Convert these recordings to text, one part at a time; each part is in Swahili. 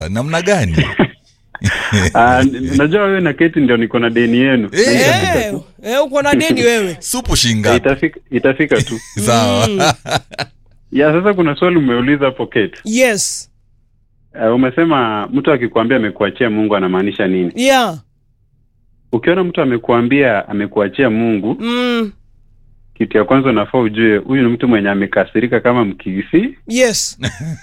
namna gani Ah, n- najua wewe na Keti ndio niko na deni yenu Eh. Na itafika Eh, tu. eh, uko na deni wewe supu shingapi itafika, itafika tu sawa ya sasa kuna swali umeuliza hapo Keti yes uh, umesema mtu akikwambia amekuachia mungu anamaanisha nini yeah ukiona mtu amekuambia amekuachia mungu mm. kitu ya kwanza unafaa ujue huyu ni mtu mwenye amekasirika kama mkisi yes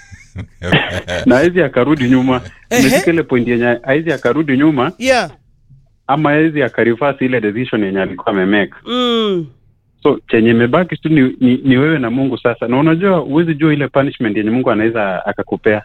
na hawezi akarudi nyuma Ehe. umefika ile point yenye hawezi akarudi nyuma yeah ama hawezi akarifasi ile decision yenye alikuwa amemeka mm. so chenye imebaki tu ni, ni, ni wewe na mungu sasa na unajua huwezi jua ile punishment yenye mungu anaweza akakupea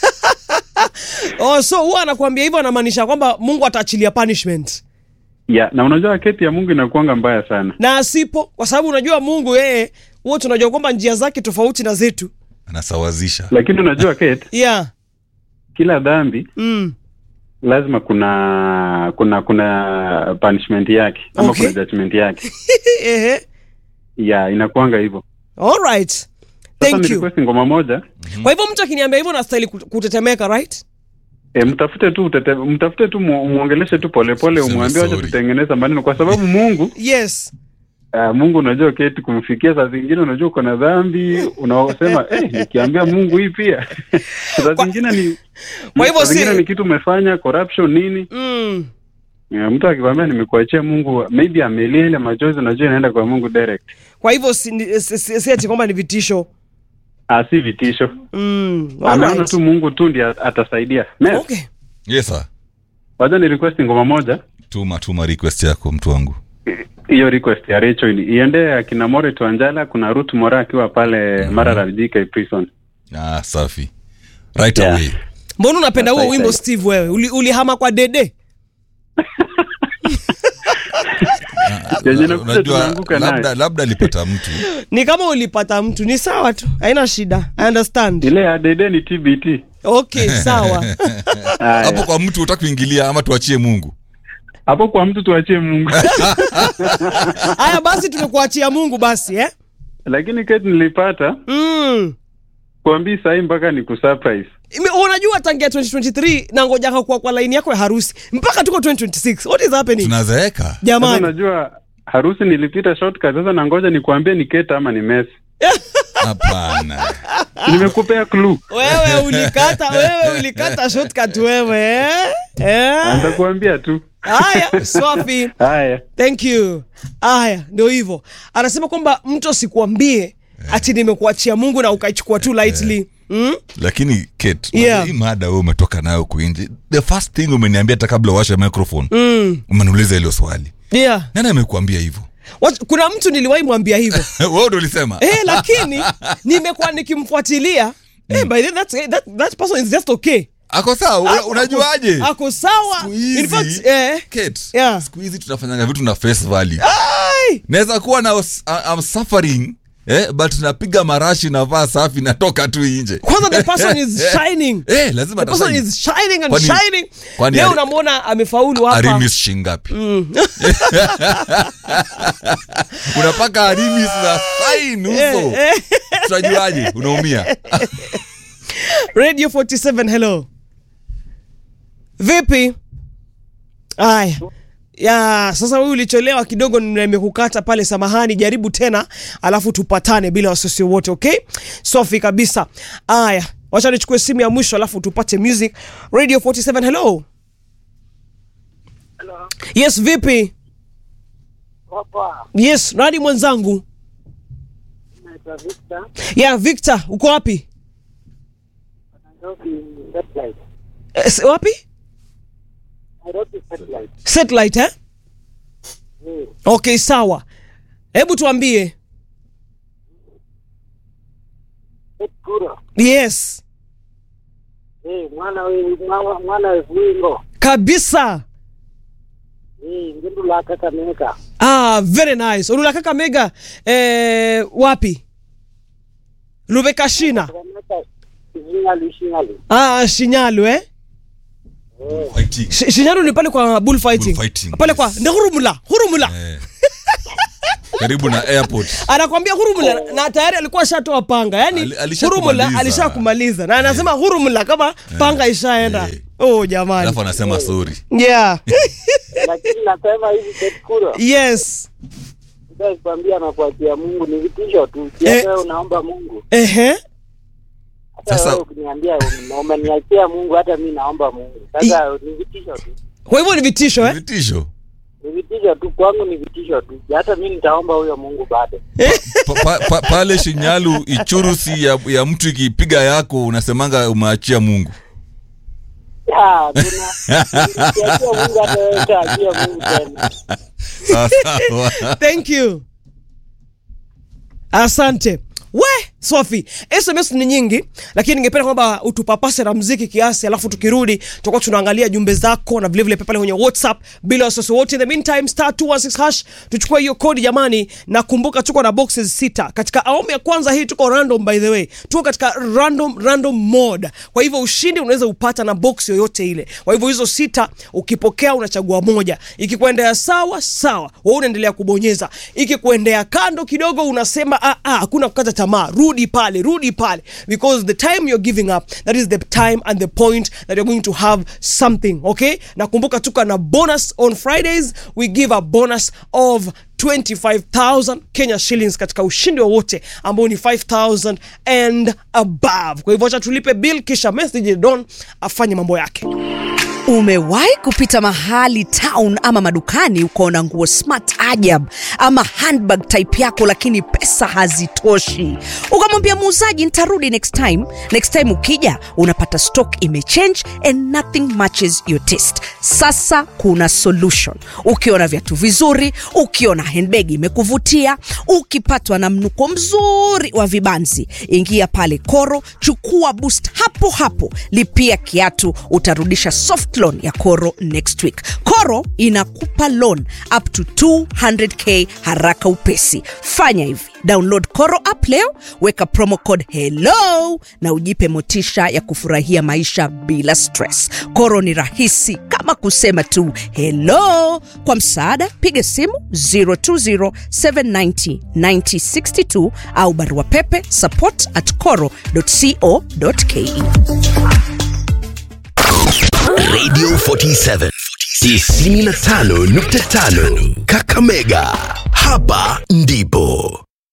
oh, so huwa anakuambia hivyo anamaanisha kwamba mungu ataachilia punishment ya na unajua keti ya mungu inakuanga mbaya sana na asipo kwa sababu unajua mungu yeye huwa tunajua kwamba njia zake tofauti na zetu anasawazisha lakini unajua Kate, yeah kila dhambi mm. lazima kuna kuna kuna punishment yake ama Okay. kuna judgment yake Ehe. ya inakuanga hivyo all right sasa thank ni you request ngoma moja kwa hivyo mtu akiniambia hivyo nastahili kut- kutetemeka right e, mtafute tu utete, mtafute tu mu- muongeleshe tu polepole Sema umwambie wacha sorry. tutengeneza maneno kwa sababu mungu yes uh, mungu unajua keti kumfikia saa zingine unajua uko na dhambi unaosema eh, nikiambia mungu hii pia saa Kwa- zingine ni Kwa hivyo saa zingine si- ni kitu umefanya corruption nini mm. Eh, mtu akikwambia nimekuachia mungu maybe amelia ile machozi unajua inaenda kwa mungu direct kwa hivyo si, ni- si, si, si ati kwamba ni vitisho Ah, si vitisho mm. all ameona right. tu mungu tu ndi atasaidia Mes, okay yes sir wacha ni request ngoma moja tuma tuma request yako mtu wangu hiyo request ya Rachel iende akina More Tuanjala kuna Ruth Mora akiwa pale Marara JK prison ah safi right Yeah. away mbona unapenda huo Asante. wimbo steve wewe Uli, ulihama kwa dede Yenye nakuja unajua tunaanguka naye. labda labda alipata mtu ni kama ulipata mtu ni sawa tu haina shida i understand ile ya Dede ni TBT okay sawa Haya. hapo kwa mtu utaki kuingilia ama tuachie mungu hapo kwa mtu tuachie Mungu haya basi tumekuachia mungu basi eh? lakini keti nilipata mm. kuambii sahii mpaka ni kusurprise Ime- unajua tangia 2023 na ngojaka kuwa kwa laini yako ya harusi mpaka tuko 2026 what is happening tunazeeka sasa jamani unajua harusi nilipita shortcut sasa nangoja nikuambie ni keta ama ni mesi hapana nimekupea clue wewe ulikata wewe ulikata shortcut wewe eh? Eh? nitakuambia tu haya swafi haya thank you haya ndio hivyo anasema kwamba mtu asikuambie ati nimekuachia mungu na ukaichukua tu lightly mm? lakini Kate, Yeah. hii mada we umetoka nayo kuinji the first thing umeniambia hata kabla uwashe microphone Mm. umeniuliza hilo swali yeah nani amekuambia hivyo Wat, kuna mtu niliwahi mwambia hivyo wewe ndo ulisema eh, lakini nimekuwa nikimfuatilia eh, by then that's, that, that person is just okay ako sawa una- Ako- unajuaje ako sawa Siku in fact hizi- eh, Kate, Yeah. siku hizi tunafanyanga vitu na face value ai, naweza kuwa na uh, I'm suffering eh, but napiga marashi navaa safi natoka tu nje kwanza the person is shining eh, lazima the person atashine. is shining and Kwani- shining kwani leo ari- unamwona amefaulu hapa arimis shingapi unapaka arimis na sain uso Eh, eh. tutajuaje unaumia radio 47 hello vipi aya ya sasa huyu ulicholewa kidogo nimekukata pale samahani jaribu tena alafu tupatane bila wasiwasi wote okay safi kabisa aya wacha nichukue simu ya mwisho alafu tupate music radio 47 hello Hello. yes vipi Papa, yes nani mwenzangu naitwa Victor, ya victor uko wapi Nairobi Satellite. eh, s- wapi Nairobi Satellite. satellite eh? Eh, okay sawa hebu tuambie Ed Kuro. yes Eh, mwana we mwana mwana we wingo. kabisa Eh, ngindu la Kakamega. ah, very nice ulula kaka mega eh, wapi lubekashina Kakamega Shingali Shingali. ah, shinyalu eh? Fighting. Sh- shinyalu ni pale kwa bullfighting Bullfighting, pale kwa yes. ndi hurumula hurumula Eh. karibu na airport anakwambia hurumla na tayari alikuwa ashatoa panga yani Ali- alishakumaliza. hurumla alishakumaliza na anasema hurumla kama panga ishaenda Eh. oh jamani alafu anasema sorry yeah lakini nasema hivi Ketkuro, yes sitaki kuambia na kuachia Mungu ni vitisho tu. Si Eh. hata wewe unaomba Mungu, ehe hata Sasa- wewe ukiniambia ume- umeniachia Mungu, hata mi naomba Mungu. Sasa ni vitisho tu, kwa hivyo ni vitisho eh? vitisho ni vitisho tu kwangu, ni vitisho tu. Hata mi nitaomba huyo Mungu bado. pa, pa, pa, pale shinyalu ichurusi ya, ya mtu ikipiga yako unasemanga umeachia mungu Ah, kuna nikiachia Mungu, hata wewe utaachia Mungu tena. Sawa, sawa. thank you asante we sofi sms ni nyingi lakini ningependa kwamba utupapase na mziki kiasi alafu tukirudi tutakuwa tunaangalia jumbe zako na vilevile pia pale kwenye whatsapp bila wasiwasi wote in the meantime star 216 hash tuchukue hiyo kodi jamani na kumbuka tuko na boxes sita katika awamu ya kwanza hii tuko random by the way tuko katika random random mode kwa hivyo ushindi unaweza upata na box yoyote ile kwa hivyo hizo sita ukipokea unachagua moja ikikuendea sawa sawa wewe unaendelea kubonyeza ikikuendea kando kidogo unasema "Ah, ah, hakuna kukata tamaa rudi pale rudi pale because the time you're giving up that is the time and the point that you're going to have something okay na kumbuka tuko na bonus on fridays we give a bonus of 25000 kenya shillings katika ushindi wowote ambao ni 5000 and above kwa hivyo acha tulipe bill kisha message don afanye mambo yake umewahi kupita mahali town ama madukani ukaona nguo smart ajab ama handbag type yako lakini pesa hazitoshi ukamwambia muuzaji nitarudi next time next time ukija unapata stock imechange and nothing matches your taste sasa kuna solution ukiona viatu vizuri ukiona handbag imekuvutia ukipatwa na mnuko mzuri wa vibanzi ingia pale koro chukua boost hapo hapo lipia kiatu utarudisha soft loan ya koro next week koro inakupa loan up to 200k haraka upesi fanya hivi download koro app leo weka promo code hello na ujipe motisha ya kufurahia maisha bila stress koro ni rahisi kama kusema tu hello kwa msaada piga simu 020790962 au barua pepe support at coro co.ke Radio 47 95.5 Kakamega. Hapa ndipo